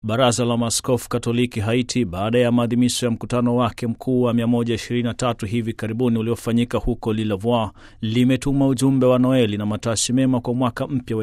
Baraza la Maaskofu Katoliki Haiti, baada ya maadhimisho ya mkutano wake mkuu wa 123 hivi karibuni uliofanyika huko Lilavois, limetuma ujumbe wa Noeli na matashi mema kwa mwaka mpya wa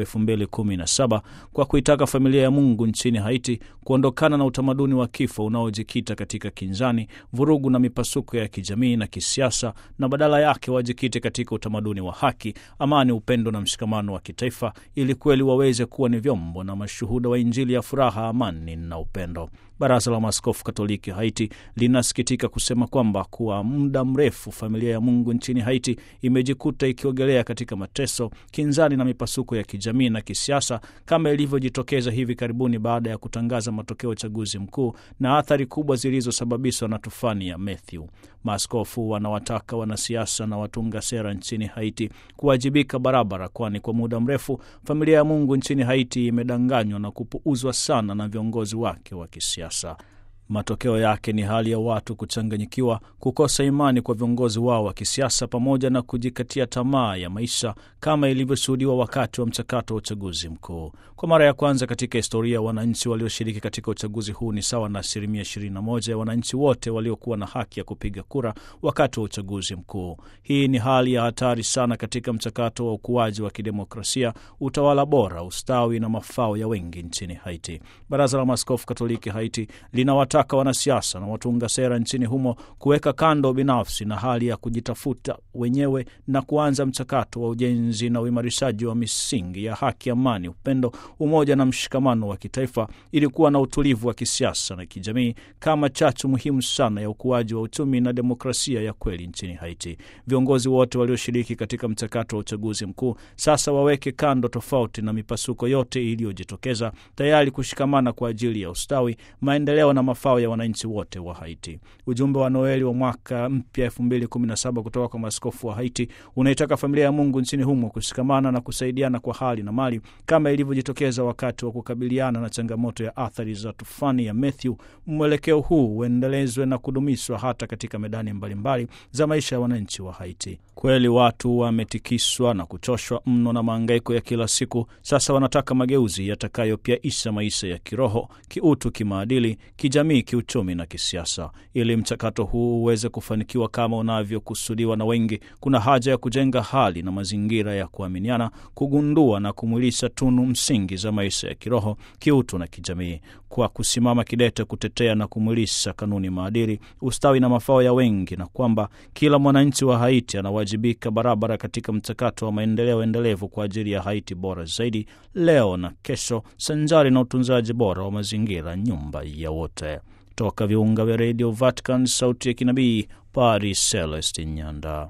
2017 kwa kuitaka familia ya Mungu nchini Haiti kuondokana na utamaduni wa kifo unaojikita katika kinzani, vurugu na mipasuko ya kijamii na kisiasa, na badala yake wajikite katika utamaduni wa haki, amani, upendo na mshikamano wa kitaifa, ili kweli waweze kuwa ni vyombo na mashuhuda wa Injili ya furaha, amani na upendo. Baraza la Maaskofu Katoliki Haiti linasikitika kusema kwamba kwa muda mrefu familia ya Mungu nchini Haiti imejikuta ikiogelea katika mateso, kinzani na mipasuko ya kijamii na kisiasa kama ilivyojitokeza hivi karibuni baada ya kutangaza matokeo ya uchaguzi mkuu na athari kubwa zilizosababishwa na tufani ya Matthew. Maaskofu wanawataka wanasiasa na watunga sera nchini Haiti kuwajibika barabara, kwani kwa muda mrefu familia ya Mungu nchini Haiti imedanganywa na kupuuzwa sana na viongozi wake wa kisiasa. Matokeo yake ni hali ya watu kuchanganyikiwa, kukosa imani kwa viongozi wao wa kisiasa, pamoja na kujikatia tamaa ya maisha kama ilivyoshuhudiwa wakati wa mchakato wa uchaguzi mkuu. Kwa mara ya kwanza katika historia, wananchi walioshiriki katika uchaguzi huu ni sawa na asilimia 21 ya wananchi wote waliokuwa na haki ya kupiga kura wakati wa uchaguzi mkuu. Hii ni hali ya hatari sana katika mchakato wa ukuaji wa kidemokrasia, utawala bora, ustawi na mafao ya wengi nchini Haiti. Baraza la Maaskofu Katoliki Haiti lina taka wanasiasa na watunga sera nchini humo kuweka kando binafsi na hali ya kujitafuta wenyewe na kuanza mchakato wa ujenzi na uimarishaji wa misingi ya haki, amani, upendo, umoja na mshikamano wa kitaifa ili kuwa na utulivu wa kisiasa na kijamii kama chachu muhimu sana ya ukuaji wa uchumi na demokrasia ya kweli nchini Haiti. Viongozi wote walioshiriki katika mchakato wa uchaguzi mkuu sasa waweke kando tofauti na mipasuko yote iliyojitokeza, tayari kushikamana kwa ajili ya ustawi, maendeleo na mafao ya wananchi wote wa Haiti. Ujumbe wa Noeli wa mwaka mpya 2017 kutoka kwa maaskofu wa Haiti unaitaka familia ya Mungu nchini humo kushikamana na kusaidiana kwa hali na mali kama ilivyojitokeza wakati wa kukabiliana na changamoto ya athari za tufani ya Matthew. Mwelekeo huu uendelezwe na kudumishwa hata katika medani mbalimbali mbali za maisha ya wananchi wa Haiti. Kweli watu wametikiswa na kuchoshwa mno na maangaiko ya kila siku. Sasa wanataka mageuzi yatakayopyaisha maisha ya kiroho, kiutu, kimaadili, kijamii, kiuchumi na kisiasa. Ili mchakato huu uweze kufanikiwa kama unavyokusudiwa na wengi, kuna haja ya kujenga hali na mazingira ya kuaminiana, kugundua na kumwilisha tunu msingi za maisha ya kiroho, kiutu na kijamii, kwa kusimama kidete kutetea na kumwilisha kanuni, maadili, ustawi na mafao ya wengi, na kwamba kila mwananchi wa Haiti anawajibika barabara katika mchakato wa maendeleo endelevu kwa ajili ya Haiti bora zaidi leo na kesho, sanjari na utunzaji bora wa mazingira, nyumba ya wote. Toka viunga vya redio Vatican, sauti ya kinabii, Paris, Celestin Nyanda.